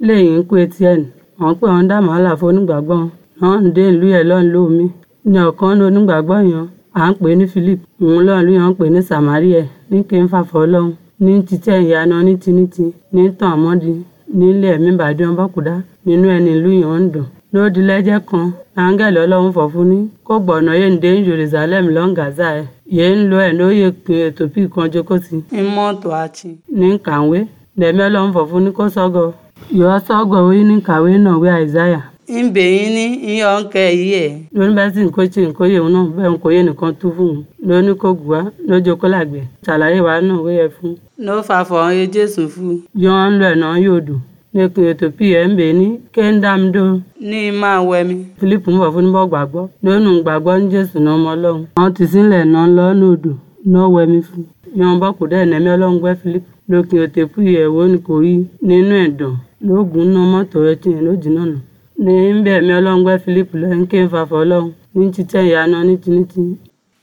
lẹ́yìn ikú etienne wọ́n pè wọ́n dá wàhálà fún onígbàgbọ́ wọn ń dé ìlú yẹn lọ́n lómi ní ọ̀kan ní onígbàgbọ́ yẹn à ń pè ní philip òun lọ́n lú yẹn ń pè ní samaria ní kí n fàfọ́ ọlọ́run ní títẹ̀ ìyanu ní tinítì ní tàn àmọ́dí nílé ẹ̀mí ìbàdí wọn bọ́kùdá nínú ẹni ìlú yẹn ń dùn lódì lẹ́jẹ́ kan áńgẹ́lì ọlọ́run fọ̀ fún ní kó gbọ̀nà yé ń dé jerusalem lọ́n gaza ẹ̀ yé ń lo ẹ̀ lóye pé ètò bí kan jókòó sí. ń mọ́tò àti. ní kàwé lẹ́mí ọlọ́run fọ̀ fún ní kó sọ́gọ̀ yọ sọ́gọ̀ wí ní kàwé náà wí àìsáyà. ń bè yín ní iye ọ̀nkẹ́ yìí ẹ̀. lóní bá sì ń kó ṣe nǹkó yé òun náà bẹ́ẹ̀ ń kó yé nìkan tú fún un lóní kó gùn wá lójó kó làgbẹ̀ ṣàlàyé wa náà wéyẹ fún. ló fà fọ̀ ọ́n jésù fún. yọ ọ́n lọ ẹ̀ náà yóò dùn lẹ́kùn ètò pí ẹ̀ ń bè ní kéńdàmdó ní máa wẹ mi. philip ń bọ̀ fún níbọ̀ gbàgbọ́ lónìí gbàgbọ́ ní jésù náà ọmọ ọlọ́run. wọ́n ti sílẹ̀ náà lọ́nà odò náà wẹ mi fún. yan bọ́ kò dẹ́ ẹ̀nẹ́mí ọlọ́run gbẹ́ philip lókè ètò pí ẹ̀wọ́ ni kò rí nínú ẹ̀dàn lóògùn náà mọ́tò ẹ̀ tiẹ̀ lójì náà nà. ní bẹ́ẹ̀ mi ọlọ́run gbẹ́ philip lẹ́yìn kí n fàfọ́ ọlọ́run ní títẹ̀ ìyanu ní tinítì